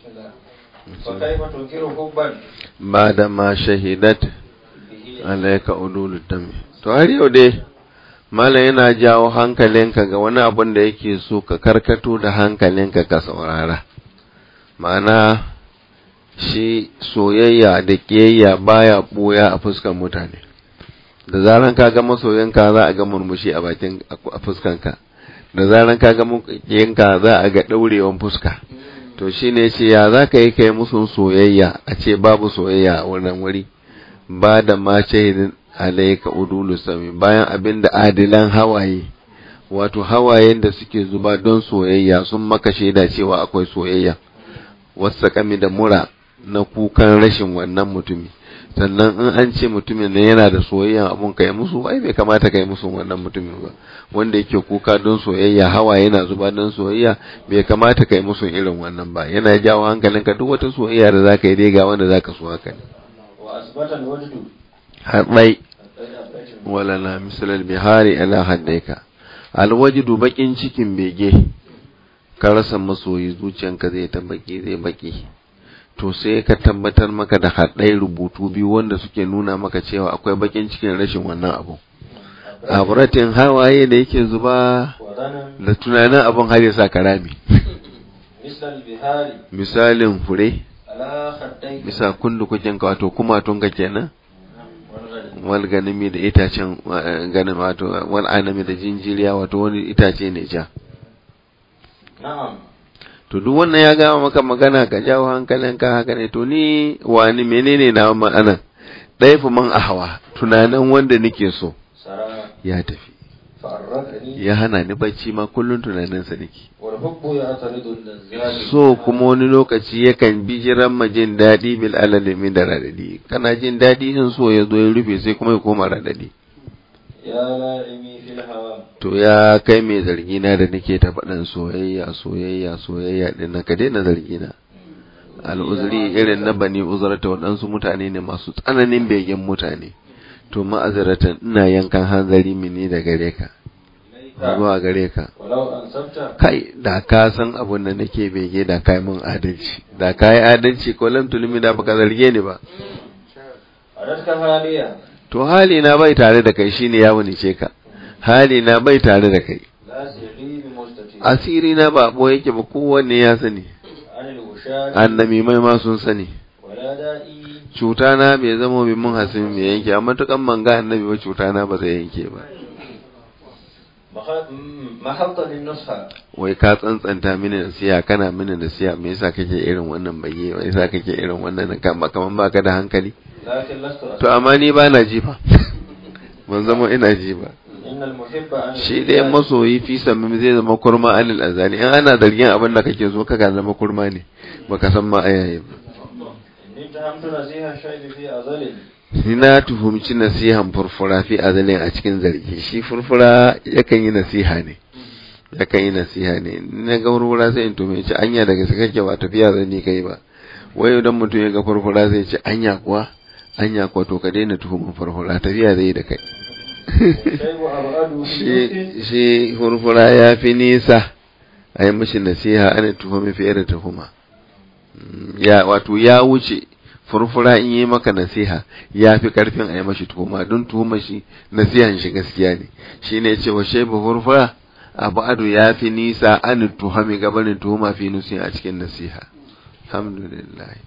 فكيف تنكر حبا بعد ما شهدت به alaika udulu dami to har yau dai malam yana jawo hankalinka ga wani abun da yake so ka karkato da hankalinka ka saurara ma'ana shi soyayya da kiyayya baya boya a fuskar mutane da zaran ka ga masoyanka za a ga murmushi a bakin a fuskanka da zaran ka ga makiyanka za a ga daurewan fuska to shine ce ya za ka yi kai musu soyayya a ce babu soyayya a wannan wuri ba da ma shahidin alaika udulu sami bayan abin da adilan hawaye wato hawayen da suke zuba don soyayya sun maka shaida cewa akwai soyayya wasu kami da mura na kukan rashin wannan mutumi sannan in an ce mutumin ne yana da soyayya abun kai musu ai bai kamata kai musu wannan mutumin ba wanda yake kuka don soyayya hawa yana zuba don soyayya bai kamata kai musu irin wannan ba yana jawo hankalinka duk wata soyayya da zaka yi dai ga wanda zaka so haka ne وأثبت الوجد haɗai wala na misalar bihari ala haddaika alwajidu bakin cikin bege ka rasa masoyi zuciyanka zai ta baki zai baki to sai ka tabbatar maka da haɗai rubutu biyu wanda suke nuna maka cewa akwai bakin cikin rashin wannan abu aburatin hawaye da yake zuba وظنا da tunanin abin har ya sa karami مثل البهار misalin fure على خديك bisa kundukukin ka wato kumatunka kenan والغد wal ganimi da itacen eh, ganin wato wal anami da jinjiriya wato wani itace ne ja نعم to duk wannan ya gama maka magana ka jawo hankalinka haka ne to ni wani menene na ma'anan ɗaya fi man ahawa tunanin wanda nake so سرى ya tafi فأرقني ya hana ni bacci ma kullun tunaninsa nake والحب يعترض اللذات so kuma wani lokaci yakan bi jiran ma jin daɗi bil alalimi da radadi kana jin daɗi in so ya zo ya rufe sai kuma ya koma radadi يا لائمي في الهوى to ya kai mai zargi na da nake ta faɗin soyayya soyayya soyayya din na ka daina zargi na al'uzuri irin na bani uzurata waɗansu mutane ne masu tsananin begen mutane to ma'azaratan ina yankan hanzari mini da gare ka zuwa gare ka ولو أنسبت kai da ka san abin da nake bege da kai mun adalci da kai adalci ko lam tulmi da baka zarge ni ba أردتك هالية to hali na bai tare da kai shine ya wunice ka hali na bai tare da kai لا سري بمستتير asiri na ba bo yake ba kowanne ya sani عن الوشاة annabi mai ma sun sani ولا دائي cuta na bai zama bi mun hasin mai yanke amma tukan manga annabi ba cuta na ba zai yanke ba مخ- م- محط للنصحة wai ka tsantsanta mini nasiya kana mini nasiya me yasa kake irin wannan baye me yasa kake irin wannan kama kaman baka da hankali لكن لست to amma ni ba na ji fa ban zama ina ji ba إن المحب عن shi dai masoyi fi sami zai zama kurma anil azani in ana zargin abin da kake so kaka zama kurma ne baka san ma ayaye ba إني اتهمت نزيه الشيب في أزل ni na tuhumci nasihan furfura fi azalin a cikin zargi shi furfura yakan yi nasiha ne yakan yi nasiha ne na ga furfura sai in tume ci anya daga su kake ba tafiya zan ni kai ba wai idan mutum ya ga furfura zai ce anya kuwa anya kuwa to ka daina tuhumin furfura tafiya zai yi da kai الشيب أبعد shi بيوت shi furfura ya fi nisa a yi mashi nasiha ana tuhumi fiye da tuhuma Mm, ya wato ya wuce furfura in yi maka nasiha ya fi karfin a yi mashi tuhuma don tuhuma shi nasihan shi gaskiya ne shi ne cewa shaibu furfura abu ado ya fi nisa an tuhami gabanin tuhuma fi nusi a cikin nasiha alhamdulillah